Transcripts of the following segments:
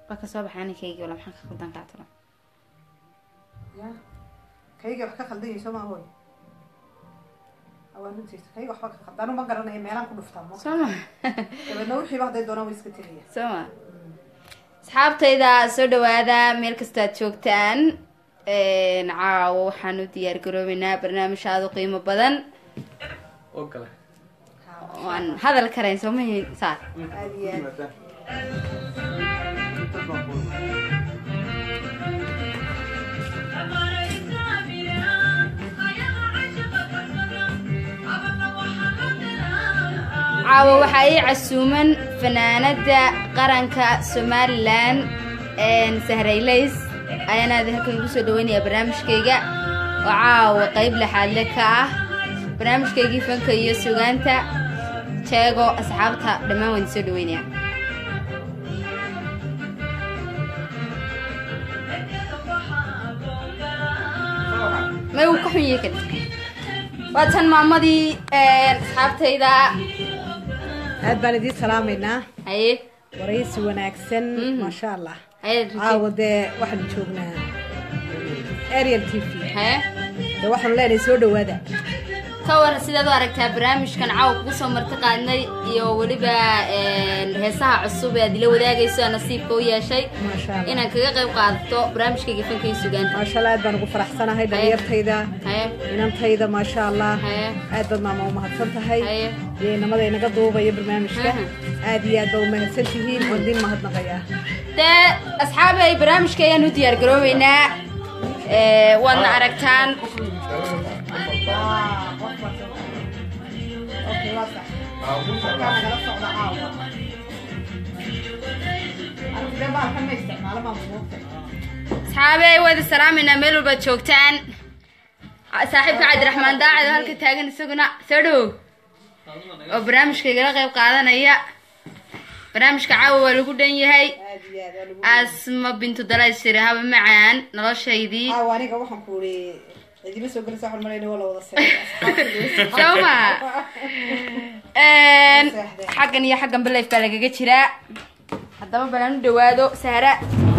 waa kasoo baxay aninkaygi wala maxaan ka qaldan kaa talo ya kayga wax ka khaldan yahay soo maa hooy awaa runtiisa kayga waxba ka khaldan anu ma garanaya meelaan ku dhuftaa mo soo ma dabeedna wixiiba hadday doonaan way iska tegaya soo ma asxaabtayda soo dhawaada meel kastoo aad joogtaan caawo waxaan u diyaar garoobeynaa barnaamij aada u qiimo badan oo kale waan hadal karayn soo mahin saar aada iyo aad caawo waxaa ii casuuman fanaanada qaranka somalilan sahraylays ayaana halkan igu soo dhaweynayaa barnaamijkayga oo caawa qeyb lexaadle ka ah barnaamijkaygii fanka iyo sugaanta jeego asxaabta dhammaan waan soo dhaweynaya may uu ka xun yahay kan waa tan maamadii asxaabtayda aad baan idiin salaamaynaa haye waraysi wanaagsan Mhm. maasha allah haye caawa dee waxaanu joognaa ariel t v haye dee waxaanu leenahay soo dhawaada ka waran sidaad u aragtaa barnaamijkan caawa kugu soo marti qaadnay iyo weliba heesaha cusub ee aad ila wadaagayso aan nasiibka u yeeshay maasha allah inaan kaga qayb qaadato barnaamijkayga fanka iyo sugaanta maasha allah aad baan ugu faraxsanahay dhalinyartayda haye inantayda maasha allah haye aad baad maama u mahadsan tahay haye iyo inamada inaga duubaya barnaamijka Aha. aad iyo aad baa u mahadsan tihiin waan idin mahadnaqayaa dee asxaabay barnaamijka ayaan u diyaar garoobeynaa Ee, waadna aragtaan asxaabey waad salaameynaa meel walbaad joogtaan saaxiibka cabdiraxmaan daacad oo halka taagan isaguna soo dhow oo barnaamijka igala qayb qaadanaya barnaamijka caawa waa lagu dhan yahay asma bintu dalaysire haba macaan noloshaydii caawa aniga waxaan ku uri cidima soo gelaysa waxaan malayna waa la wada seexday soo ma xaggan iyo xaggan balayf baa lagaga jiraa haddaba balaan u dhawaado sahra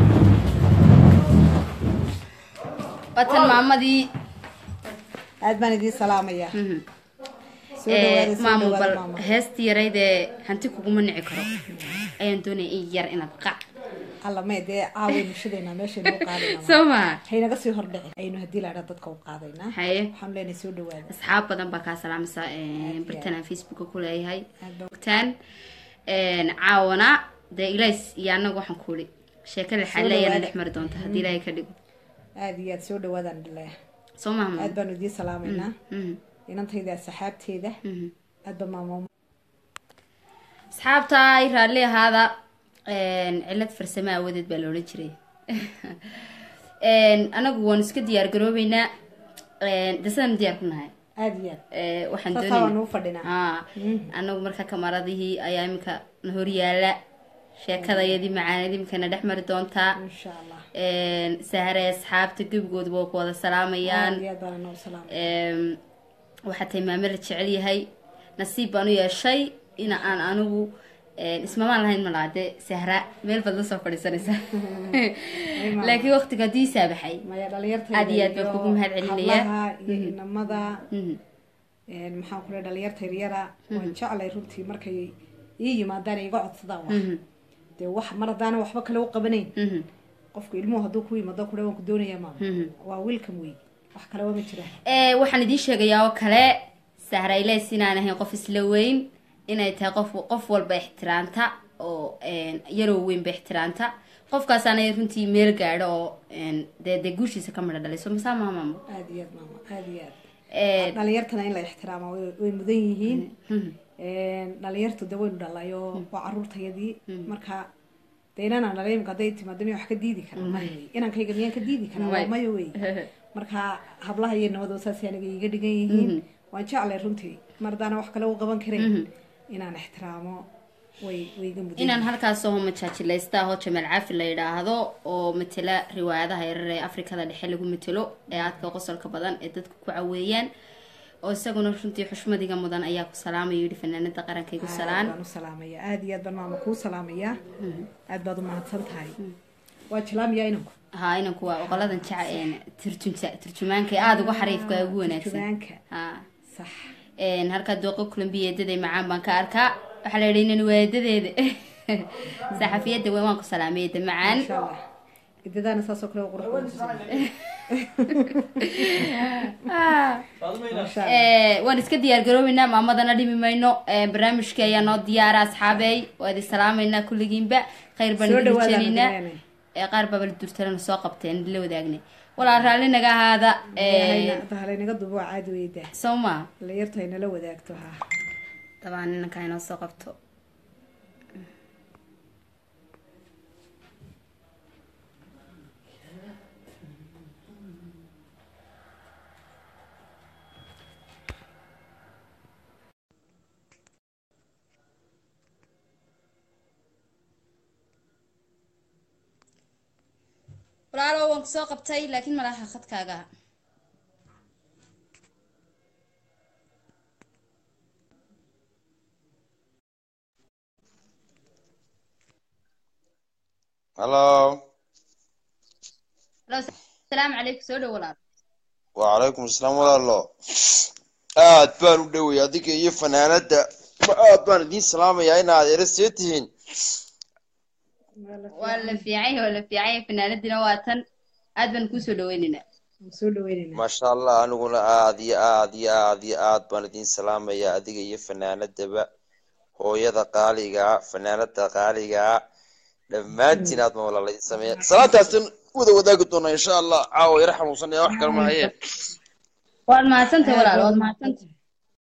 watan maamadii aad baan idiin salaamaya Mhm. soo dhawaada Ee, soo maamo dhawaada bal maama heestii yarayd ee hanti kuguma nici karo ayaan doonaya in yar inaad qac alla may dee caaway bulshadeena meeshaynu u qaadayna soo ma haynaga sii hordhici aynu haddii laadha dadka u qaadaynaa haye waxaanu leenahay soo dhawaada asxaab badan baa kaa salaamaysa bartan aan facebooka ku leeyahay Aad baa- ogtaan caawana dee ilays iyo annaga waxaan kuuli sheeko lexaad leeyana dhawaada. dhex mari doonta haddii ilaahay ka dhigo aad iyo aad soo dhawaadaan dhileya soo maama aad baanu idiin salaamaynaa Mhm, inantayda saxaabteeda mhm. aadba maamo asxaabta ay raalli ahaada cilad farsamo aawadeed baa loola jiray anagu waan iska diyaar garoobeynaa de sidaan diyaar ku nahay aad iyo aad Ee, waxaan saasaa doonayna waanu u fadhinaa haa anagu marka kamaradihii ayaa iminka na horyaala sheekadayadii macaanid iminkana dhex mari doontaa insha allah sahare asxaabta gebigooda waa ku wada salaamayaan aad iyo aad baan anoo salaamay Em, waxaa tahay maame la jecel yahay nasiib baan u yeeshay in aan anigu em, ismamaan lahayn malaa de sahra meel baad la soo fadhiisanaysa laakiin waqtiga haddii saabaxay maya dhalinyartayda Aad iyo aad baan kugu mahadcelinayaa. hablaha iyo inamada Mhm, maxaan ku lehay dhalinyarta yaryara waan jeclay runtii markay ii yimaadaan iga codsadaan wax mhm, dee wax mar haddaana waxba kale u qabanayn mhm, qofku ilmuhu hadduu ku yimaado kule waan ku doonayaa maama mhm. waa wiilkan wey wax kale waa ma jira Ee, waxaan idiin sheegayaa oo kale sahrayleys inaan ahayn qof isla weyn inay tahay qof qof walba ixtiraamta oo een, yaroo weynba ixtiraamta qofkaasaana runtii meel gaadho oo een, dee dee guushiisa ka midha dhalay soo masaa maamaamo aad iyo aad maama aad iyo aad Ee, dhalinyartana in la ixtiraama way way mudan yihiin mhm, dhalinyartu de waynu dhalayo waa caruurtayadii marka de inanaan dhalay imika hadday timaado miya wax ka diidi karaa maya wey inankayga miyaan ka diidi karaa waa maya wey marka hablaha iyo nabadoo saasay aniga iiga dhigan yihiin waan jeclay runtii mar haddaana wax kale u qaban karayn inaan ixtiraamo way way iga mudan inaan halkaas oo majaajilaysta ahoo jamaal caafi la yidhaahdo oo matela riwaayadaha yarar ee afrikada dhexe lagu matelo ee aadka qosolka badan ee dadka ku caweeyaan oo isaguna runtii xushmadiga mudan ayaa ku salaamaya yidhi fanaanada qarankaygu salaan baan u salaamaya aada iyo aad baan maama kuu salaamaya aad baad u mahadsan tahay waa jilaamiyaa inanku haa inanku waa oqoladan jaca een turjunta turjumaanka ee aada uga xariifka ee ugu wanaagsan jubaanka haa sax een halkaa dooqo kulambiya eedaday macaan baan ka arkaa waxaa la yidhi inan waa eedadeeda saxafiyadda weyn waan ku salaamay eeda macaan insha allah idadaana saasoo kale qurux badan ku sameeyay. Masha Allah. Eh, waan iska diyaar garoobeynaa maamadana dhimi mayno Eh, barnaamijkii ayaa noo diyaara asxaabey waa idin salaamaynaa kulligiinba khayr baan Soo idin dhawaada rajeynaynaa Madalene. Eh, qaar baaba la durtalana soo qabteen la wadaagnay walaal raalli naga ahaada Ilahayna hadda halaynaga dubo waa caadi weyda soo ma la yartu ay nala wadaagto ha dabaan inanka inoo soo qabto walaalo waan kusoo qabtay laakiin malaha khadkaaga hallo Hello, salaamu calaykum soo dhow walaal wacalaykum asalaam walaalo aad baan u dhoway adiga iyo fanaanada aad baan idiin salaamayaa inaad eresee tihiin waa la fiicay waa la fiicay fanaanadina waa tan aad baan kusoo dhaweynaynaa waan soo dhaweynayna maasha allah aniguna aad iyo aad iyo aad iyo aad baan idiin salaamayaa adiga iyo fanaanadaba hooyada qaaligaa fanaanada qaaligaa dhammaantiin aad ma walaaladin sameeya salaantaasan wada wadaagi doonaa insha allah caawa yara xanuunsanaya wax kale mahayeen waad mahadsantahay walaal waad mahadsantahay